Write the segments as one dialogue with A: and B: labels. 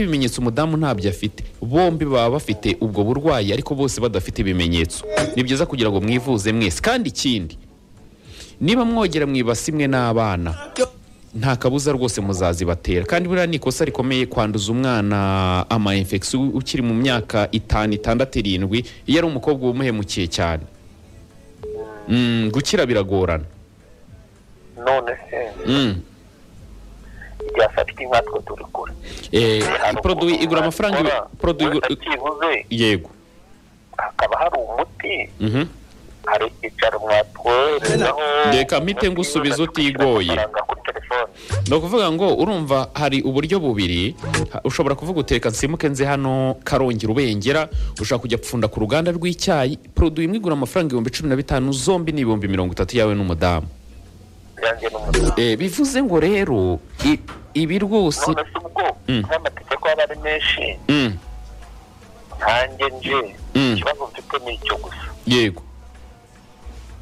A: ibimenyetso umudamu ntabyo afite bombi baba bafite ubwo burwayi ariko bose badafite ibimenyetso ni byiza kugira ngo mwivuze mwese kandi ikindi niba mwogera mu ibasi imwe n'abana nta kabuza rwose muzazibatera kandi buriya ni ikosa rikomeye kwanduza umwana ama infection ukiri mu myaka itanu itandatu irindwi iyo ari umukobwa wumuhemukiye cyane Mm, gukira biragorana
B: none se
A: Mm.
B: ryafatika inka two turi kure
A: Eh,
B: Hari
A: produit
B: ukuntu
A: igura amafaranga
B: wakora,
A: ibi- produit igura-
B: uretse byibuze
A: yego
B: hakaba hari umuti
A: Mhm.
B: hari icyicaro mwatwoherezaho
A: Reka mpite ngusubiza utigoye.
B: amafaranga kuri telefone
A: ni ukuvuga ngo urumva hari uburyo bubiri ha- ushobora kuvuga uteka nsimuke nze hano karongera ubengera ushobora kujya gupfunda ku ruganda rw'icyayi produit imwe igura amafaranga ibihumbi cumi na bitanu zombi ni ibihumbi mirongo itatu yawe n'umudamu
B: byanjye n'umudamu
A: Eh, bivuze ngo rero i- ibi rwose
B: none se ubwo
A: Mm.
B: nk'amategeko aba ari menshi
A: Mm,
B: nkanjye nje
A: Mm.
B: ikibazo mfite ni icyo gusa
A: yego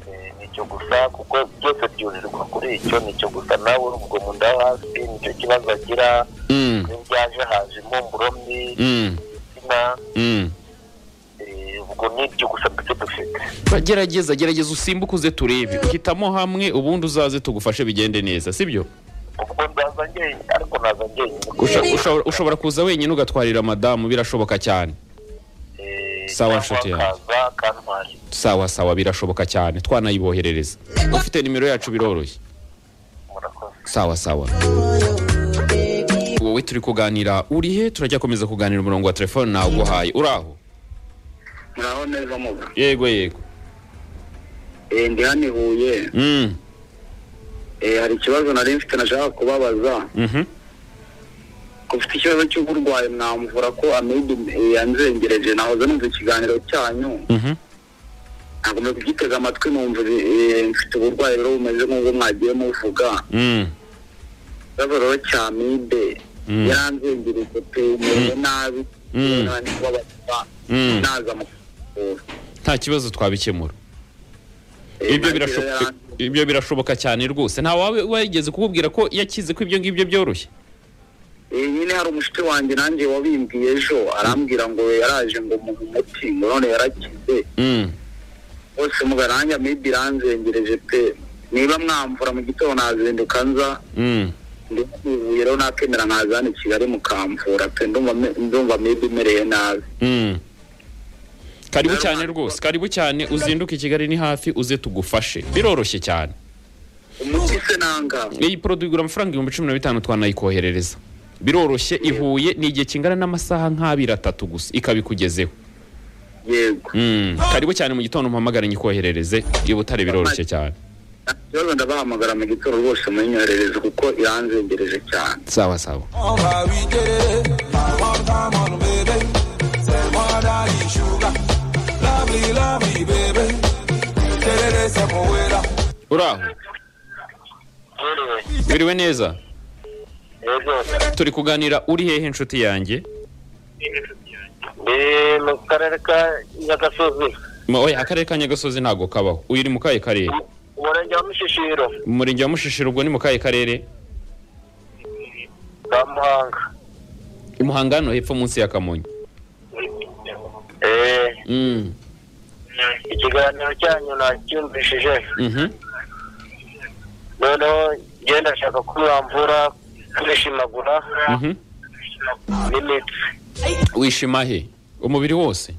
B: Eh, ni icyo gusa kuko byose byurirwa kuri icyo ni icyo gusa nawe urubwo mu nda yo hasi nicyo kibazo agira
A: Mm,
B: iyo byaje haje impumuro mbi
A: mm,
B: imitima
A: mm.
B: eh, ubwo ni ibyo gusa duke dufite
A: Ba- gerageza gerageza usimbuke uze turebe hitamo hamwe ubundi uzaze tugufashe bigende neza sibyo
B: ubwo ndaza njyenyine ariko naza njyenyine
A: Usha- ushobora- ushobora kuza wenyine ugatwarira madamu birashoboka cyane
B: Eh,
A: Sawa,
B: cyangwa
A: nshuti yanjye.
B: akaza akantwara
A: sawa sawa birashoboka cyane twanayiboherereza ufite nimero yacu biroroshye
B: murakoze
A: sawa sawa wowe turi kuganira uri he turajya komeza kuganira umurongo wa telefone nawuguhaye uri aho
C: naho neza muga
A: yego yego
C: Eh, ndi hano i huye
A: Mm,
C: Eh, hari ikibazo nari mfite nashaka kubabaza
A: mhm.
C: ko ufite ikibazo cy'uburwayi mwamvura ko amibe eh, yanzengereje nahoze numva ikiganiro cyanyu
A: Mhm.
C: ntabwo mwe kugitega amatwi numva eh, mfite uburwayi rero bumeze nk'ubwo mwagiye muvuga
A: Mm,
C: ikibazo rero cya amibe
A: Mm.
C: yaranzengereje pe meze nabi
A: Mm.
C: Naho ndi kubabaza
A: Mm.
C: naza mu kuvura.
A: nta kibazo twabikemura
C: Eh,
A: ibyo
C: nagira
A: birashoboka
C: yaranze-
A: ibyo birashoboka cyane rwose nta wawe wigeze kukubwira ko yakize ko ibyo ngibyo byoroshye
C: Eh, nyine hari umushuti wanjye nanjye wabimbwiye ejo arambwira ngo yaraje ngo muhe umuti ngo none yarakize
A: Mm,
C: bose mugarange amibi iranzengereje pe niba mwamvura mu gitondo nazinduka nza
A: mm.
C: ndivuye rero nakemera nkaza hano i kigali mukamvura pe ndumva me- ndumva amibi imereye nabi
A: Mm. karibu cyane rwose karibu cyane uzinduke i kigali ni hafi uze tugufashe biroroshye cyane
C: umuti se nanga
A: iyi poroduwi igura amafaranga ibihumbi cumi na bitanu twanayikoherereza biroroshye ihuye ni igihe kingana n'amasaha nk'abiri atatu gusa ikabikugezeho
C: yego
A: Mm, karibu cyane mu gitondo mpamagare nyikoherereze i butare biroroshye cyane
C: nta kibazo ndabahamagara mu gitondo rwose munyoherereze kuko iranzengereje cyane
A: sawa sawa
D: on va we get it. Now one time on baby. Say more than you sugar. Lovely, lovely baby. Get it, it's a poeta.
A: uri aho
B: yewe
A: biriwe neza
B: yewe
A: turi kuganira uri hehe inshuti yanjye
B: ni mu karere ka nyagasozi
A: Ma- oya akarere ka nyagasozi ntabwo kabaho uyu uri mu kahe karere
B: umurenge wa mishishiro
A: mu murenge wa mushishiro ubwo ni mu kahe karere
B: ka muhanga
A: i muhanga hano hepfo munsi ya kamonyi
B: Eh,
A: Mm,
B: ikiganiro cyanyu nacyumvishije
A: mhm.
B: noneho ngenda ndashaka ko mwamvura kwishimagura
A: Mhm.
B: n'imitsi
A: wishima he umubiri wose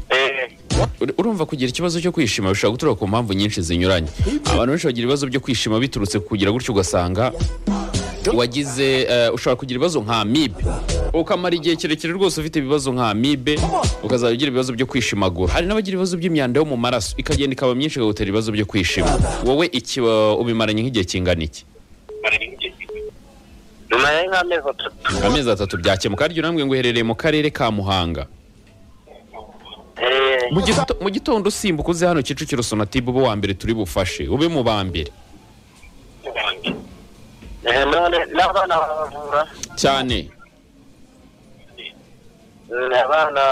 B: Eh,
A: Ur- urumva kugira ikibazo cyo kwishima bishobora guturuka ku mpamvu nyinshi zinyuranye abantu benshi bagira ibibazo byo kwishima biturutse ku kugira gutyo ugasanga wagize eh, ushobora kugira ibibazo nka amibe ukamara igihe kirekire rwose ufite ibibazo nka amibe ukazajya ugira ibibazo byo kwishimagura hari n'abagira ibibazo by'imyanda yo mu maraso ikagenda ikaba myinshi ikagutera ibibazo byo kwishima wowe iki eh, ubimaranye nk'igihe kingana iki
B: nyuma ya nk'amezi atatu
A: amezi atatu byakemuka harya urambwe ngo uherereye mu karere ka muhanga
B: Eh,
A: Mu gito- mu gitondo usimbuka uze hano kicukiro sonatibe ube uwa mbere turi bufashe ube mu ba mbere
B: eh, none n'abana baravura
A: cyane
B: Mm, abana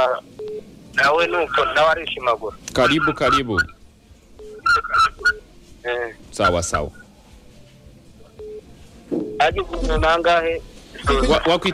B: nawe nuko nawe arishimagura
A: karibu karibu
B: Eh,
A: sawa sawa
B: agize umuntu angahe
A: Wa- wakwita